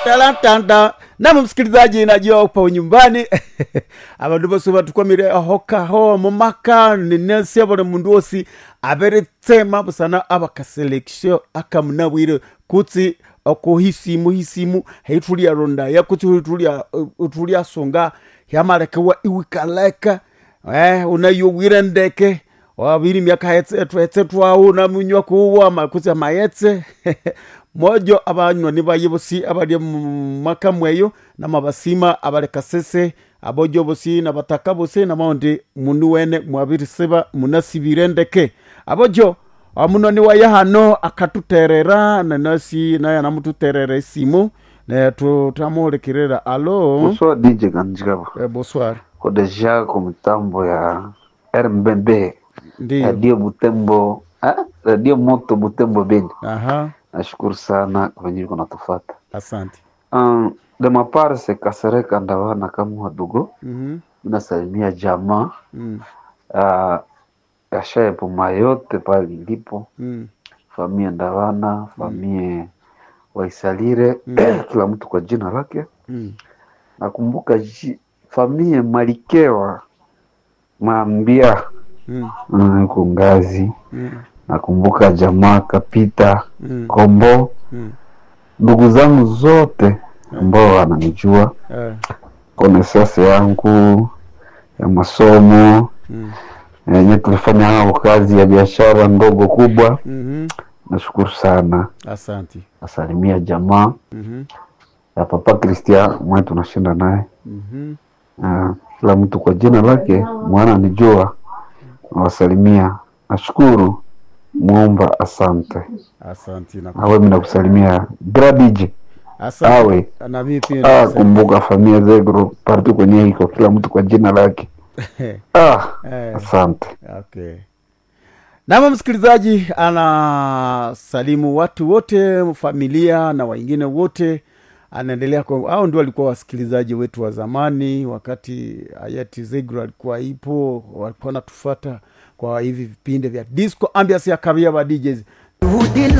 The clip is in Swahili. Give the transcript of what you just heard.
talatanda nama msikilizaji najua upa nyumbani abandu bose batukwamire ahokaho mumaka ninesi abone mundu wosi aberetsema busana abakaselekisio akamunabwire kutsi okuhisimu hisimu heitulia rondaya kutsi huitulia utulia songa hyamalekewa iwikaleka eh, unayowire ndeke wabiri miaka etsetu etsetwawu namunywa kuwa makutsi amayetse mojo abanywani baye bosi abali mumaka mweyo namabasima abalekasese abojo bosi nabataka bosi namaundi munu wene mwabiriseba munasibire ndeke abojo omunoni waye hano akatuterera nanasi naye anamututerera esimu ne tutamuhulikirira alo Bonsoir DJ Ganjigaba. eh, bonsoir Ko deja kwa mitambo ya RMBB ndiyo Radio Butembo ah, Radio Moto Butembo Beni. aha Nashukuru sana kwa venye iko natufuata. asante Um, de ma part se Kasereka Ndawana kama wadogo Mhm, nasalimia jamaa mm, uh, Kashaye Puma yote pale ilipo mm, famie Ndawana famie Waisalire kila mtu kwa jina lake. mm. Nakumbuka ji- famie Malikewa Mambia Mm, mm, iko ngazi. mm, Nakumbuka jamaa Kapita mm, Kombo, mm. ndugu zangu zote ambao wananijua, Eh, konesase yangu ya masomo mm, yenye tulifanya nao kazi ya biashara ndogo kubwa. mhm. Nashukuru sana, asante nasalimia jamaa Mhm, ya Papa Christian mwe tunashinda naye mhm. Ah, kila mtu kwa jina lake mwana nijua, nawasalimia. Nashukuru muomba, asante. asante na Awe mimi nakusalimia Gradije asante awe na mimi pia ah, nasema- kumbuka familia zegro parti kwenye iko kila mtu kwa jina lake ah, Eh, asante. okay nama msikilizaji anasalimu watu wote familia na wengine wote anaendelea kwa au ndio walikuwa wasikilizaji wetu wa zamani wakati hayati zegro alikuwa ipo walikuwa natufata kwa hivi vipindi vya disco ambias ya kabia ba DJs